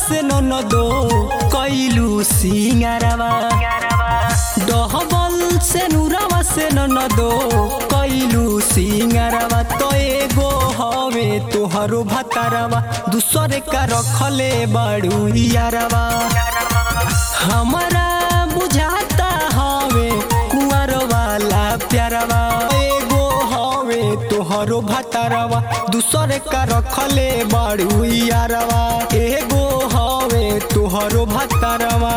से न दो कैलू सिंगारवा डहबल से नुरवा से न दो कैलू सिंगारवा तो एगो हवे तोहरो भतारवा दूसरे का रखले बड़ू यारवा हमारा बुझाता हवे कुंवर वाला प्यारवा एगो हवे तोहरो भतारवा दूसरे का रखले बड़ू यारवा एगो हवे तोहरो भतारवा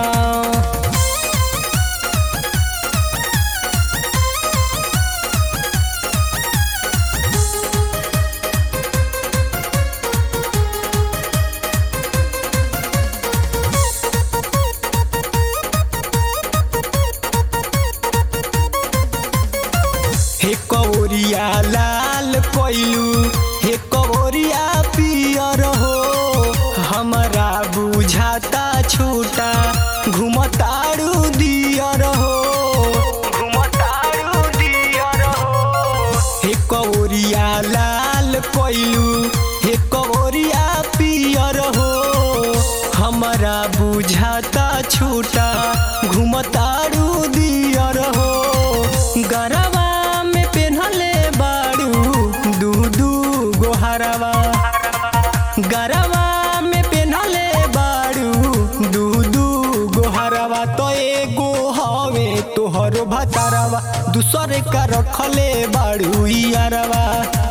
हे कवरिया लाल कोइलू हे कवरिया पियर हो हमारा बुझाता छोटा घुमतारू दियर हो घुमतारू दियर हो हे कवरिया लाल कोइलू हे कवरिया पियर हो हमारा बुझाता छोटा घुमतारू दियर हो गरवा में पेन्हले बाड़ू दू दू गोहरवा गरवा में पेन्हले बाड़ू दू दू गोहरवा तो एगो हवे तोहरो भतारवा दूसरे का रखले बाड़ू यारवा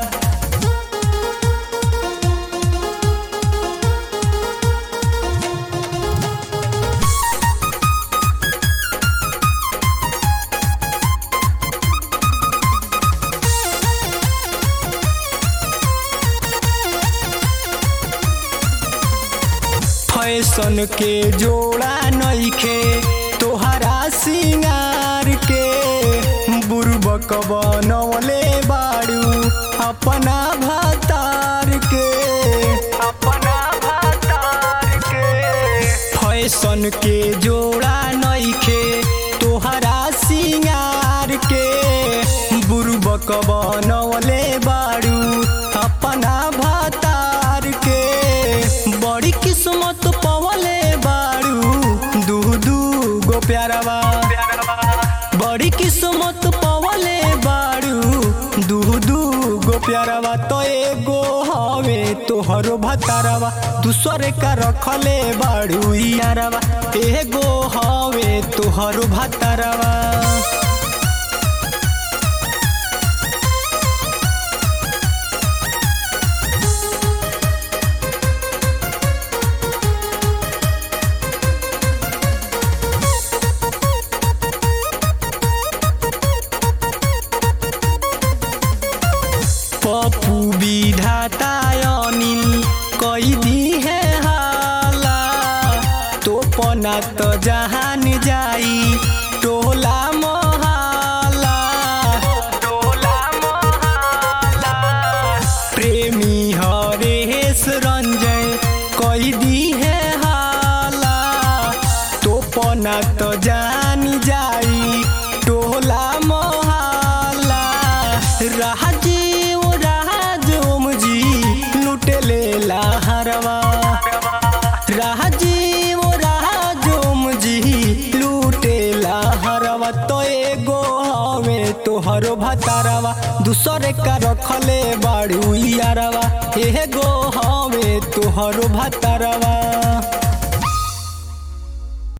फैशन के जोड़ा नइखे तोहरा सिंगार के बुर्बक बनवले बाड़ू अपना भतार के अपना भतार के फैशन के जोड़ा नइखे तोहरा सिंगार के बुर्बक बनवले बाड़ू अपना भतार के बड़ी किस्मत पवले बाड़ू दू दू गो प्यारवा बड़ी किस्मत पवले बाड़ू दू दू गो प्यारवा तो एगो हवे तोहरो भतारवा दूसरे का रखले बाड़ू यारवा एगो हवे तोहरो भतारवा पप्पू विधाता अनिल कई दी है हाला तो पना तो जहान जाई टोला मोहाला टोला मोहाला प्रेमी हरेश रंजय कई दी है हाला तो पना तो जान जाई टोला मोहाला राजीव राजोम जी लुटेले लहरवा राजीव राजोम जी लूटे लहरवा तो एगो हवे तोहरो भतारवा दूसरे का रखले बाड़ू यारवा एगो हवे तोहरो भतारवा